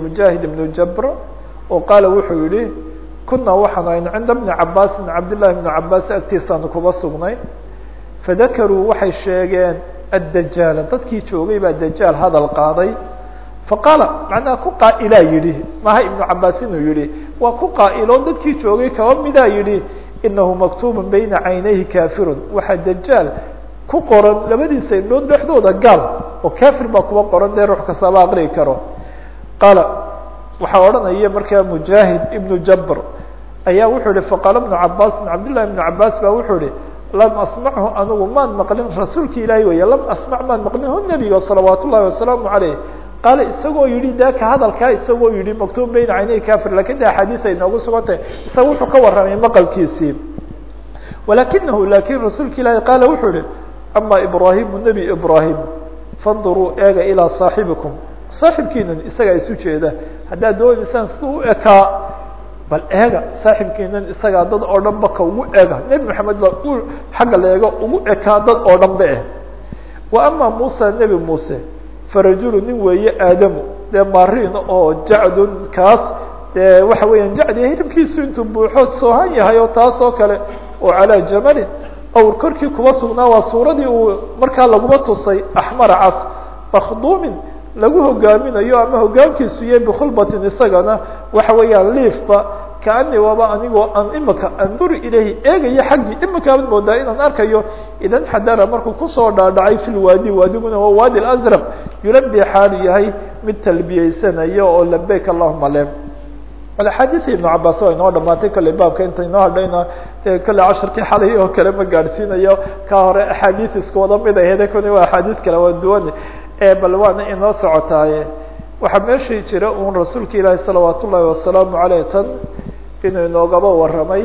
mujaahid ibnu jabr oo qaala wuxuu yihi kunaa waxaanu ayn cinda bni cabaasin cabdillahi bni cabaas agtiisaanu kuba sugnay fadakaruu waxay sheegeen addajaala dadkii joogay baa dajaal hadal qaaday faqaala macnaha ku qaa'ilaa yidhi maha ibnu cabaas inuu yihi waa ku qaa'ilo dadkii joogay kaba midaa yidhi inahu maktuuba bayna caynayhi kafirun waxaa dajaal ku qoran labadiisa indhood dhexdooda gaal oo kafir baa kuba qoran dee ruux kastaba aqri'i karo qaala waxaa odhanaya markaa mujaahid ibnu jabr ayaa wuxuu yihi faqaala bnu cabaasin cabdillahi ibnu cabaas baa wuxuu yihi lam asmachu anigu maan maqlin rasuulki ilaahi weeye lam asmac maan maqlin hu nebiga salawaat ullahi wasalaamu caleyh qaala isagoo yihi daka hadalkaa isagoo yihi maktuub bayna caynay kafir lakin de axaadiis ay noogu sugan tahay isaga wuxuu ka warramay maqalkiisii walakinahu lakin rasuulka ilaahi qaala wuxuu yihi ama ibraahimu nebi ibraahim fanduruu eega ilaa saaxibikum saaxibkiinan isagaa isu jeeda haddaad doonaysaan sida u ekaa bal eega saaxibkiinan isagaa dad oo dhan ba ka ugu ega nebi maxamed baa u xagga la eego ugu ekaa dad oo dhan ba eh wa ama muusa nebi muuse farajulu nin weeye aadamu dee marin oo jacdun kaas dee waxa weeyaan jacdi hiribkiisu intuu buuxo soohan yahay oo taas oo kale oo calaa jamalin awr korkii kuba sugnaa waa suuradii uu markaa laguma tusay axmara cas makhduumin lagu hogaaminayo ama hogaamkiisu yahay bikhulbatin isagana waxa weeyaan liifba kaani waaba anigoo aan imika anduri ilahi eegayo xaggii imikaaban moodaa inaan arkayo idan xadara markuu kusoo dhaadhacay fi lwaadi waadiguna waa waadi azraq yulabi xaalu yahay mid talbiyeysanayo oo labeyk allahuma le axaadiii ibnu cabaas waa inoo dhamaatay kale baabka inta inoo hadhayna de kale casharkii xalay oo kale ma gaadhsiinayo ka hore axaadiis isku wada mid ahede kuni waa axaadiis kale waa duwan bal waana inoo socotaaye waxaa meeshii jira un rasuulka ilaahi salawaat ullaahi wasalaamu aleyh tan inuu inoogaba warramay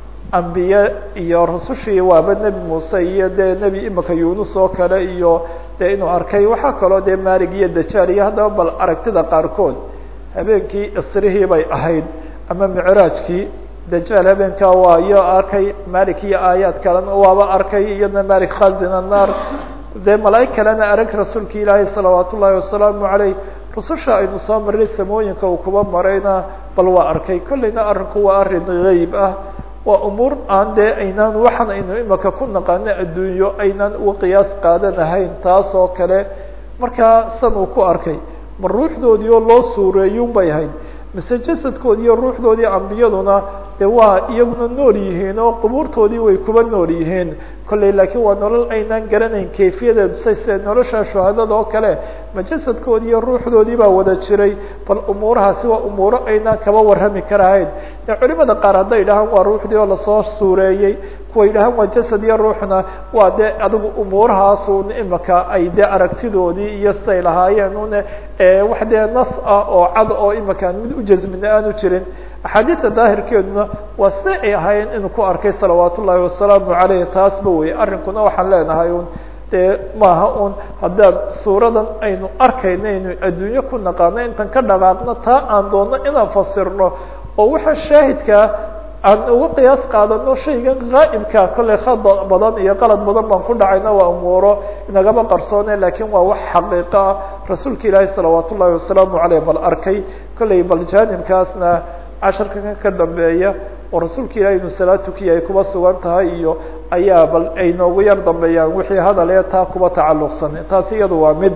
ambiye iyo rasushii waaba nebi muuse iyo dee nebi imika yunus oo kale iyo dee inuu arkay waxaa kaloo dee maalig iyo dajaal iyo haddaba bal aragtida qaarkood habeenkii isrihii bay ahayd ama micraajkii dajaal habeenkaa waa iyo arkay malik iyo aayaad kalena waaba arkay iyadna malik khazin annar dee malaaig kalena arag rasuulka ilaahi salawaat ullaahi wasalaamu aleyh rususha aynu soo maray samooyinka uu kuba marayna bal waa arkay kolleyna arrinku waa arrin geyb ah waa umuur aan dee aynaan waxaan aynu imika ku naqaano adduunyo aynaan uga qiyaas qaadanahayn taas oo kale markaa san uu ku arkay ma ruuxdoodii oo loo suureeyun bay ahayd mise jasadkoodii iyo ruuxdoodii ambiyaduna de waa iyaguna nool yihiin oo qubuurtoodii way kuba nool yihiin kolley laakiin waa nolol aynaan garanayn kayfiyadeedu say sida nolosha shuhadada oo kale ma jasadkoodii iyo ruuxdoodii baa wada jiray bal umuurahaasi waa umuuro aynaan kaba warrami karahayn de culimada qaar hadday yidhahaan waa ruuxdii oo lasoo suureeyey kuwa yidhahaan waa jasad iyo ruuxna waa de adigu umuurahaasun imika ay de aragtidoodii iyo siday lahaayeen un wax dee nas ah oo cad oo imika mid u jasmina aanu jirin axaadiida daahirkeeduna waa si ay ahaayeen inuu ku arkay salawaat ullaahi wasalaamu aleyh taasba wey arrinkuna waxaan leenahay un dee maaha un haddaan suuradan aynu arkayno aynu adduunyo ku naqaano intan ka dhaqaaqno taa aan doonno inaan fasirno oo waxa shaahidkaa aan uga qiyaas qaadano shaygan gaa'ibka kolley khada badan iyo qalad badan baan ku dhacayna waa umuuro inagama qarsoone lakin waa wax xaqiiqo ah rasuulka ilaahi salawaat ullaahi wasalaamu aleyh bal arkay kolley bal jaanibkaasna casharka ka dambeeya oo rasuulka ilahi inu salaad tukiya ay kuba sugan tahay iyo ayaa bal ay noogu yar dambeeyaan wixii hadal ee taa kuba tacalluqsan taasi iyadu waa mid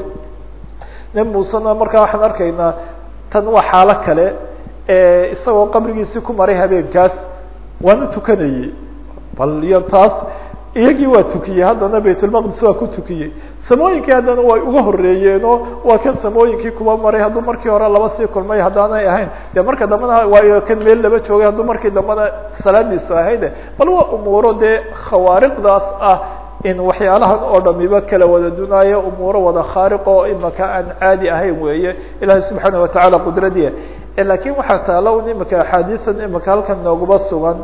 nebi muusena markaa waxaan arkaynaa tan waa xaalo kale isagoo qabrigiisii ku maray habeenkaas waana tukanayey bal iyo taas iyagii waa tukiyey haddana baytulmaqdis waa ku tukiyey samooyinkii haddana way uga horeeyeenoo waa kan samooyinkii kuba maray hadduu markii hore laba sii kulmay haddaanay ahayn dee marka dambena waa kan meel laba joogay hadduu markii dambena salaadiisu ahayde bal waa umuuro dee khawaariqdaas ah in waxyaalahan oo dhamiba kala wada dunaayo umuuro wada khaariq oo imika aan caadi ahayn weeye ilahi subxaana watacaala qudradiya lakin waxaa taalo un imika axaadiisan imika halkan nooguba sugan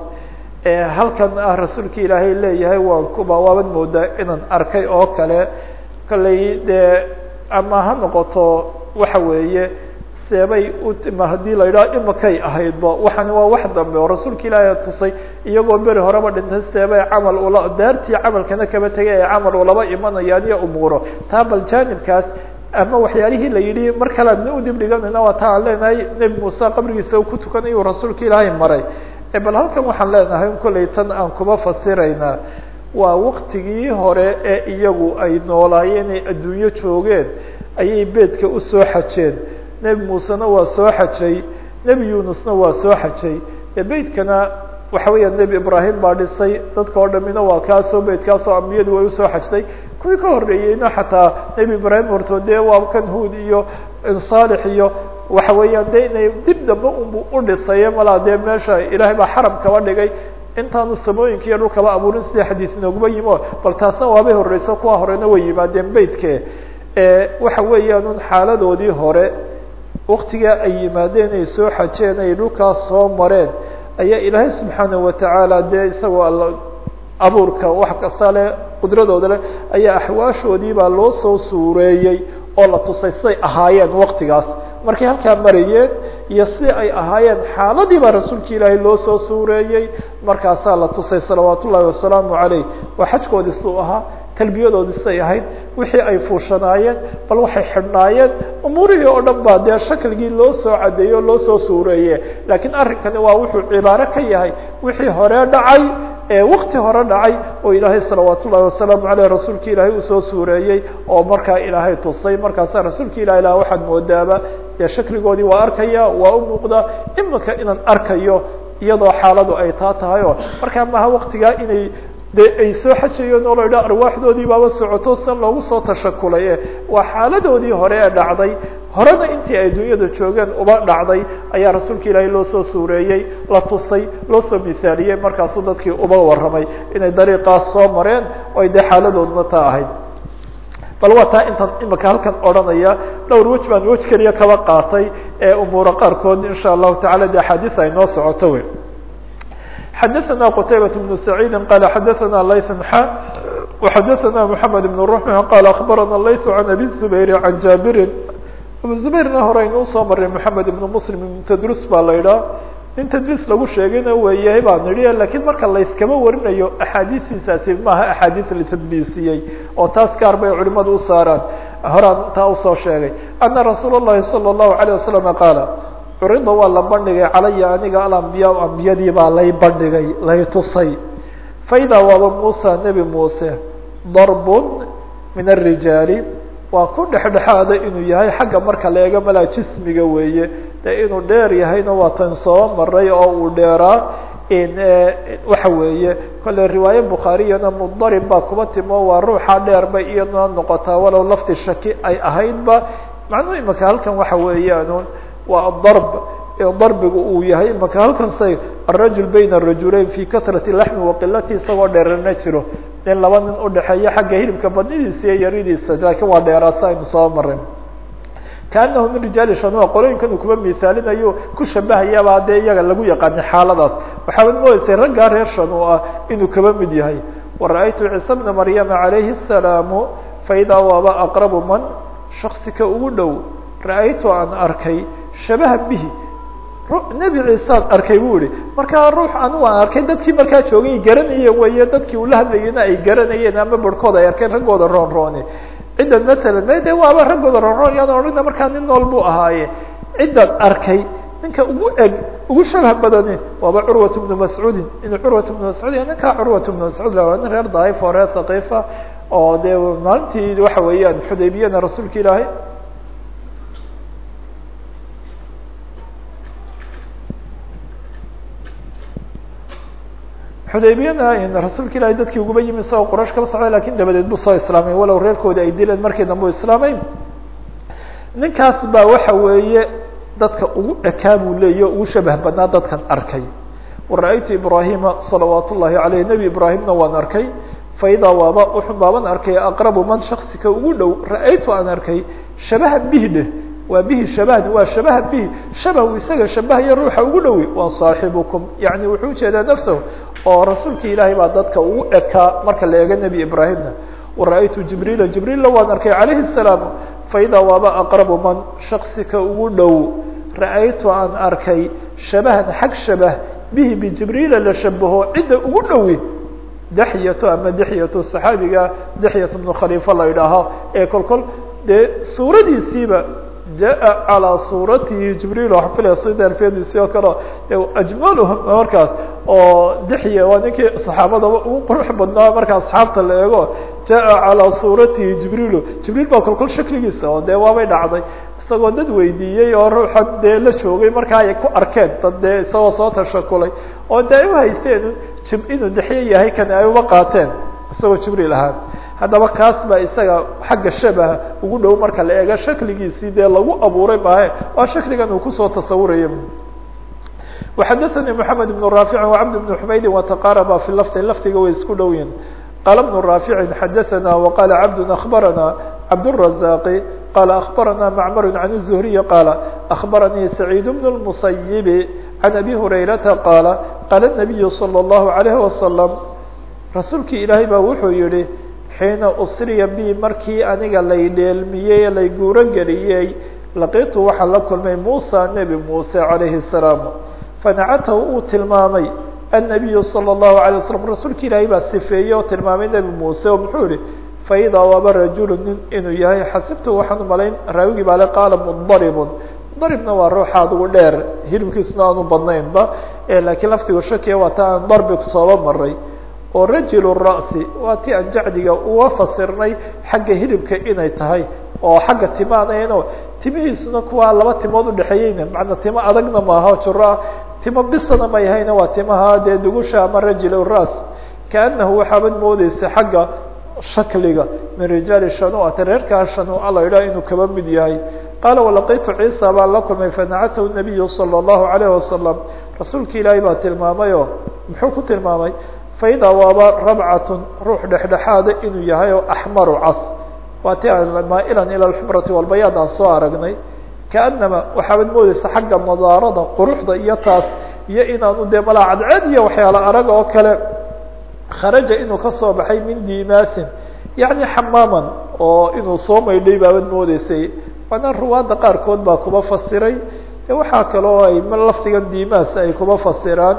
halkan ah rasuulka ilaahay leeyahay waan kuba waaban moodaa inaan arkay oo kale kolley dee ama ha noqoto waxa weeye seebay utima haddii la yidhaho imikay ahaydba waxani waa wax dambe oo rasuulka ilaahay tusay iyagoo beri horeba dhintay seebay camal ula daartii camalkana kaba tegay ay camal ulaba imanayaan iyo umuuro taa bal jaanibkaas ama waxyaalihii la yidhi mar kale adna udib dhiganayna waa taa aan leenahay nebi muuse qabrigiisa uu ku tukanayu rasuulka ilaahay maray bal halkan waxaan leenahay in kollay tan aan kuma fasiraynaa waa waktigii hore ee iyagu ay noolaayeen ay adduunyo joogeen ayay beedka usoo xajeen nebi muusena waa soo xajay nebi yunusna waa soo xajay ee beydkana waxa weeya nebi ibraahim baa dhisay dadka oo dhamina waa kaasoo beydkaasoo ambiyadu way usoo xajtay kuwii ka horreeyeyna xataa nebi ibraahim hortood dee waa kan huud iyo saalix iyo waxa weeyaan de inay dib dambe unbu u dhisaye malaa dee meesha ilaahay baa xaram kaba dhigay intaanu samooyinka iyo dhulkaba abuurin sidii xadiid nooguma yimo bal taasna waabay horeyso kuwa horena way yimaadeen beydke waxa weeyaan un xaaladoodii hore waktigaa ay yimaadeen ay soo xajeen ay dhulkaas soo mareen ayaa ilaahay subxaanaه watacaala dee isagoo all abuurka wax kasta leh qudradooda leh ayaa axwaashoodii baa loo soo suureeyey oo la tusay siday ahaayeen waktigaas markay halkaa marayeen iyo si ay ahaayeen xaaladii baa rasuulka ilaahay loo soo suureeyey markaasaa la tusay salawaat ullahi wasalaamu calayh waa xajkoodii suu ahaa talbiyadoodii siday ahayd wixii ay fuushanaayeen bal waxay xidhnaayeen umuurihii oo dhan baa dee shakligii loo soo cadeeyey o loo soo suureeye laakiin arrinkani waa wuxuu cibaaro ka yahay wixii hore dhacay ee wakti hore dhacay oo ilaahay salawaat ullahi wasalaamu aleyh rasuulka ilaahay uu soo suureeyey oo markaa ilaahay tusay markaasa rasuulka ilahi lah waxaad moodaaba dee shakligoodii waa arkaya waa u muuqda imika inaan arkayo iyadoo xaaladu ay taa tahay oo markaa maha waktigaa inay de ay soo xajayeen oo la idhaha arwaaxdoodii baaba socoto san loogu soo tashakulay e waa xaaladoodii hore ee dhacday horena intii ay dunyada joogeen uba dhacday ayaa rasuulka ilaahay loo soo suureeyey la tusay loo soo mithaaliyey markaasuu dadkii uba warramay inay dariiqaas soo mareen oo ay dee xaaladoodna taa ahayd bal waa taa intaan imika halkan odhanaya dhowr wej baan wej keliya kaba qaatay ee umuura qaarkood insha allahu tacala de axaadiis ay noo socoto wey xdثna qتaybة بن سعيid qال xdثna layث xا وxdثna محamed بن رمح qال أخbarana layث عن أbي الزbayr عan jaaبiri abu زbayrna hore aynuu soo maray محamed بن mسلم بن tdrus baa la idhaha nin tdris lagu sheegayna weeyahay baan idhi lakiin marka layskama warinayo axaadiistiisaasi maaha axaadiis la tdliisiyey oo taas gaar bay culimadu u saaraan horaan taa usoo sheegay أna rasuul الlahi صلى الlaهu عليه وسلم qاaل curida waa la bandhigay calaya aniga alambiyaa ambiyadii baa lay bandhigay lay tusay faidaa waaba muusa nebi muuse darbun min arijaali waa ku dhexdhexaada inuu yahay xagga marka la eego malaa jismiga weeye dee inuu dheer yahayna waa tan soo maray oo uu dheeraa waxa weeye kolle riwaaye bukhaariyana mudarib baa kuba timo waa ruuxa dheer bay iyaduna noqotaa walow lafti shaki ay ahaydba macnuu imika halkan waxa weeyaan waa darb darbigu uu yahay imaka halkan say arajul bayna rajulayn fi katrati laxmi waqilati isagoo dheerana jiro nin laba nin udhexeeya xagga hilibka badnidiisa iyo yaridiisa laakiin waa dheeraasa aynu soo maray kaanahu min rijaali shanua qolooyinkan uu kuba mithaalinayo ku shabahayaabaa dee iyaga lagu yaqaanay xaaladaas waxaabad moodeysay raggaa reer shanu ah inuu kaba mid yahay wara-aytu ciisa bna maryama calayhi الsalaamu faidaa waaba aqrabu man shaksika ugu dhow ra-aytu aan arkay shabaha bihi nebi ciisaan arkay bu ihi markaa ruux anigu aan arkay dadkii markaa joogay garanayeen weeye dadkii ula hadlayena ay garanayeen ama barhkood ay arkeen raggooda roon rooni ciddan matalan me de waaba raggooda roon roon yaan odhana markaa nin nool buu ahaaye ciddan arkay ninka ugu eg ugu shabah badani waaba curwat bnu mascuudin inuu curwat bnu mascuud ninkaa curwat bnu mascuud la nin reer daif oo reer thaqiifa oo dee maalintii waxa weeyaan xudaybiyana rasuulka ilaahay xudaybiyana rasuulka ilahay dadkii uguba yimi isagoo quraysh kala socday lakin dabadeed buu soo islaamay walow reerkoodi ay dileen markii dambe u islaamay ninkaas baa waxa weeye dadka ugu ekaa buu leeyahy o ugu shabah badnaa dadkan arkay wara-aytu ibrahima salawaat ullahi aleyh nebi ibraahimna waan arkay faidaa waaba wuxuu baaban arkay aqrabu man shaksika ugu dhow ra-aytu aan arkay shabaha bihi dheh waa bihi shabahni waa shabaha bihi shabahu isaga shabahaya ruuxa ugu dhowi waa saaxibukum yani wuxuu ujeedaa nafsahu oo rasuulka ilaahay baa dadka ugu ekaa marka la eego nebi ibraahimna wara-aytu jibriila jibriilla waan arkay calayhi الsalaam faidaa waaba aqrabu man shaksika ugu dhow ra-aytu aan arkay shabahan xag shabah bihi bijibriila la shabaho cidda ugu dhowi dexyato ama dexyato saxaabiga dexyat bnu khaliifa la idhaaho ee kol kol dee suuradiisiiba jaa calىa suuratihi jibriil waxaa filaya sida alfiyadiisi oo kale ajmaluhum markaas oo dixya waa ninkii saxaabadaba ugu qurux badnaa marka asxaabta la eego jaa calىa suuratihi jibriilu jibriil baa kolkol shakligiisa oo dee waabay dhacday isagoo dad weydiiyey oo ruuxan dee la joogay markaa ay ku arkeen dad dee isagoo soo tashakulay oo dee ay uhaysteen inuu dixyo yahay kan ay uba qaateen isagoo jibriil ahaan haddaba kaas baa isaga xagga shabaha ugu dhow marka la eego shakligiisii dee lagu abuuray maahe waa shakligan uu kusoo tasawuraya وxadثnي محamed بن رافع وcبد بن حmayd وتqاrبa في lفظ lfdiga way isku dhow yihin qال بن رافع xadثna وqال cبد أخبرnا cبدالرزاq qال أخبرnا معmر عن الزهري qال أخبرني سعيد بن المصيب عن أبي هريرةa qال qال النبي صلى الله عليه وسلم rasuulkii ilaahay baa wuxuu yihi xiina usriya bi markii aniga lay dheelmiyey lay guuro geliyey laqitu waxaan la kulmay musa nebi muuse calayhi الsalaam fanacatahu uu tilmaamay annabiyu salى الlahu عalيه waslm rasuulka ilaahay baa sifeeyey oo tilmaamay nebi muuse oo muxuu yihi faidaa waaba rajulu nin inuu yahay xasibtu waxaan umalayn raawigii baale qaala mudaribun mudaribna waa ruuxa adugu dheer hilibkiisuna aanu badnaynba lakiin laftigu shakiya waa ta aan darbi sooba maray oo rajul ra'si waa ti aan jacdiga uga fasirnay xagga hilibka inay tahay oo xagga timaanayno timihiisuna kuwaa laba timood udhexeeyeyna macnaa timo adagna maaha juro timo bisana may hayna waa timaha dee dugusha ama rajul ras kaanahu waxaabad moodeysa xagga shakliga min rijaali shanuata reerkaa shanua la yidhaha inuu kaba mid yahay qaala walaqitu ciisa baan la kulmay fanacatahu nabiyu salى الlahu عalayه wasalam rasuulka ilaahay baa tilmaamayoo muxuu ku tilmaamay faidaa waaba rabcatun ruux dhexdhexaada inuu yahay oo axmaru cas waa ti maa'ilan ila alxumrati walbayaad aan soo aragnay kaanama waxaabad moodeysa xagga nadaarada quruxda iyo taas iyo inaanu dee malaa cadceed iyo waxyaalo arag oo kale kharaja inuu kasoo baxay min dimaasin yacni xamaaman oo inuu soo maydhay baabad moodeysay waana ruwaadda qaarkood baa kuba fasiray de waxaa kaloo ay lafdigan dimaas ay kuba fasiraan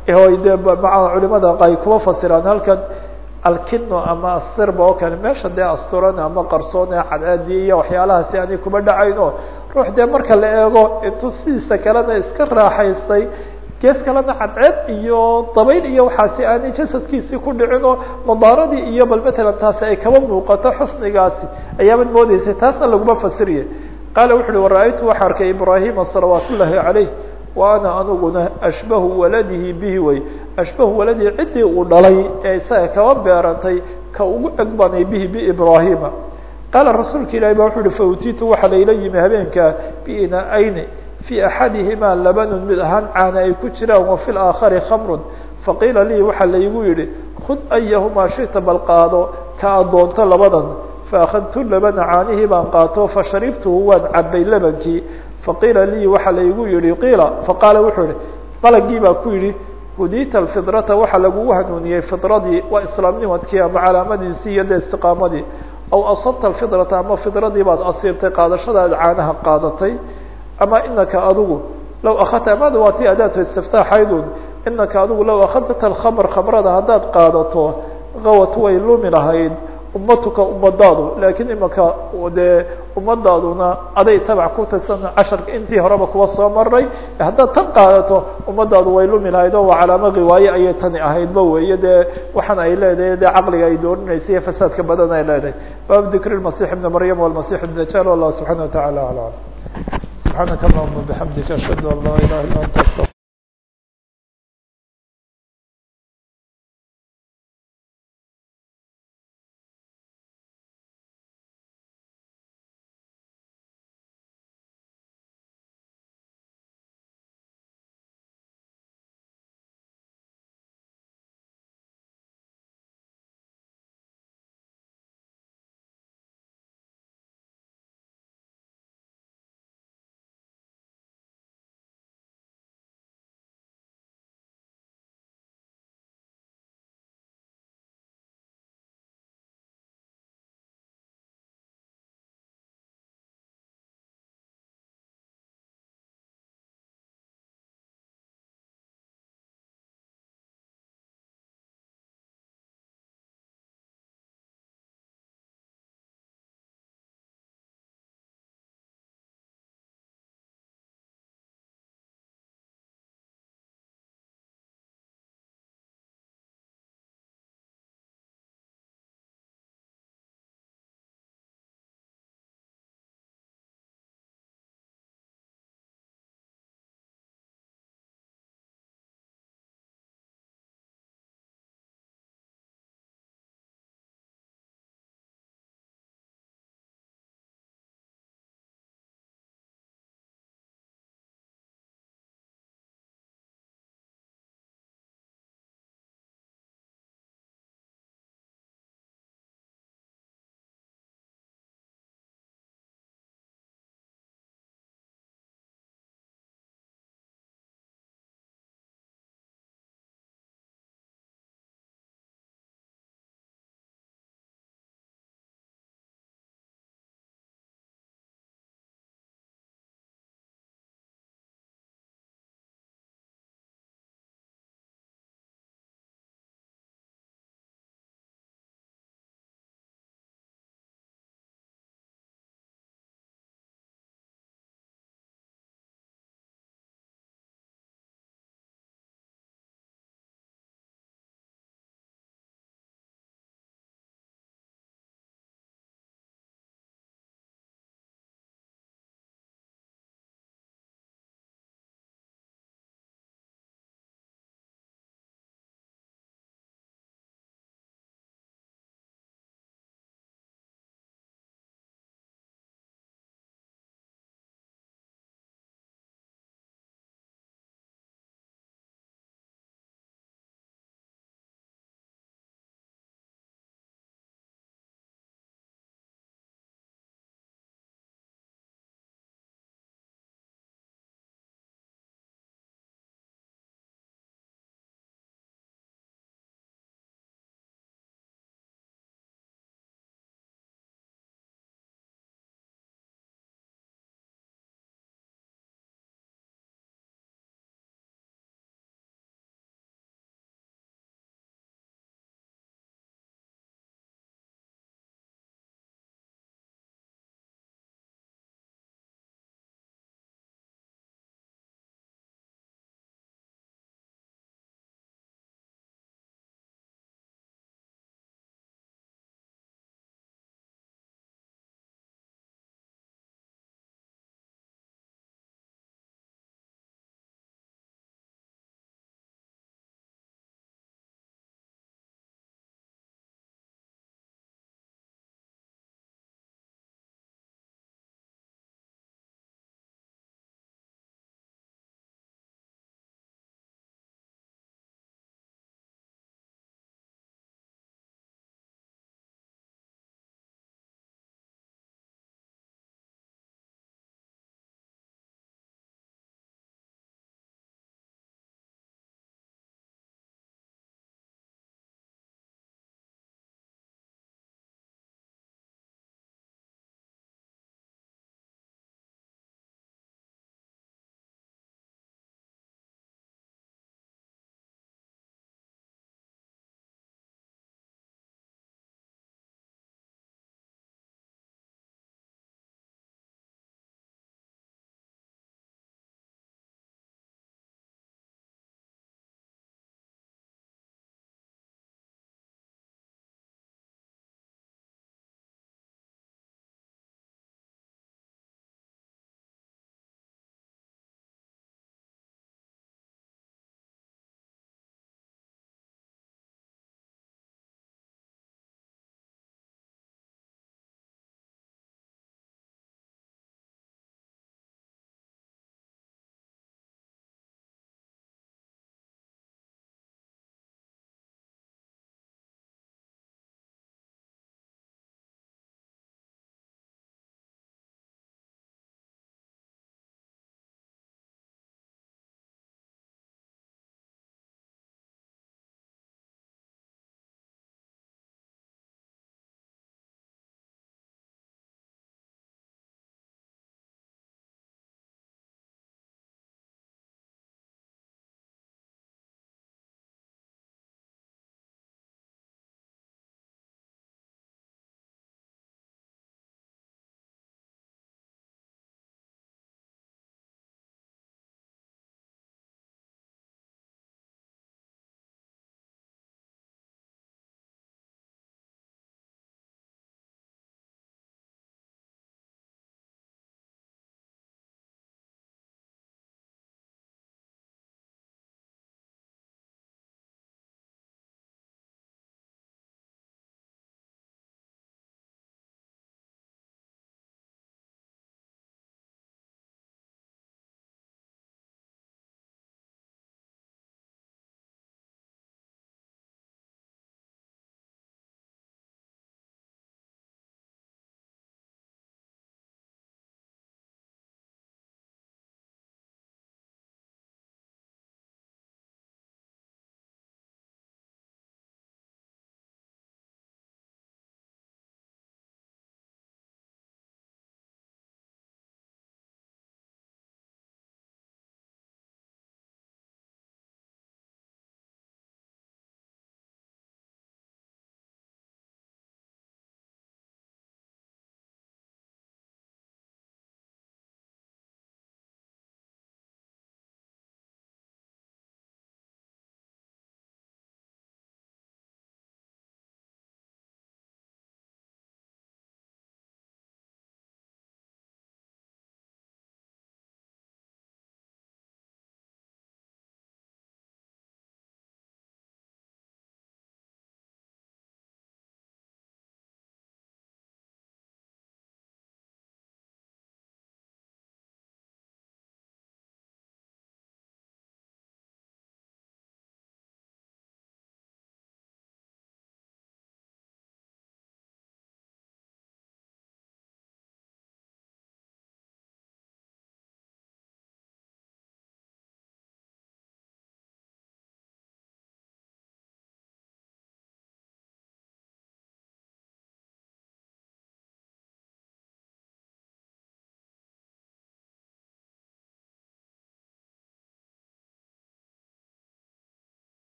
de maa culimada ay kuba fasiraan halkan alkino ama asirba oo kale meesha dee asturan ama qarsoon ee cadceedii iyo waxyaalahaasi aanay kuba dhacayn oo ruux dee marka la eego intuu sidiisa kalena iska raaxaystay gees kalena cadceed iyo dabayl iyo waxaasi aanay jasadkiisii ku dhicin oo nadaaradii iyo bal matalan taasi ay kaba muuqato xusnigaasi ayaabad moodeysay taasna laguma fasiriye qaala wuxu uhi wara-aytu waxaa arkay ibraahima salawaat ullaahi calayh wa ana aniguna ashbahu waladihi bihi way ashbahu waladihi ciddii uu dhalay ee isaga kaba beerantay ka ugu egbanay bihi biibraahima qaala rasuulka ilahi ba wuxu uhi fautiitu waxaa layla yimi habeenkaa biina-ayni fii axadihimaa labanun mid ahaan caana ay ku jiraan wa fi laakhari khamrun faqiila lii waxaa laygu yihi khud ayahumaa shita bal qaado ka adoonto labadan faakadtu labana caanihii baan qaato fasharibtuhu waan cabay labankii faqiila lii waxaa laygu yihi qiila faqaala wuxuu yihi malagii baa ku yihi hudita alfidrata waxaa lagugu hanuuniyey fidradii waa islaamnimadkii ama calaamadiisii iyo de istiqaamadii aw asabta alfidrata ama fidradii baad asiibtay qaadashadaad caanaha qaadatay ama inaka adigu law akadta amada waa ti adaatu istiftaaxaydun inaka adigu law akadta alkhamr khamrada haddaad qaadato gawat way lumi lahayd ummatuka ummadaadu laakiin imaka dee ummadaaduna aday tabac ku tirsan casharka intii horeba kuwa soo maray haddaad tan qaadato ummadaadu way lumi lahayd oo waa calaamo riwaaye ayay tani ahaydba weeye dee waxaan ay leedahay dee caqliga ay dooninaysa iyo fasaadka badan ay leedahay bab dikri masix ibni maryam walmasix dajaal wallah subxana wa tacala alam subxaanaka allahuma bixamdika ashhadu an laa ilaha illa anta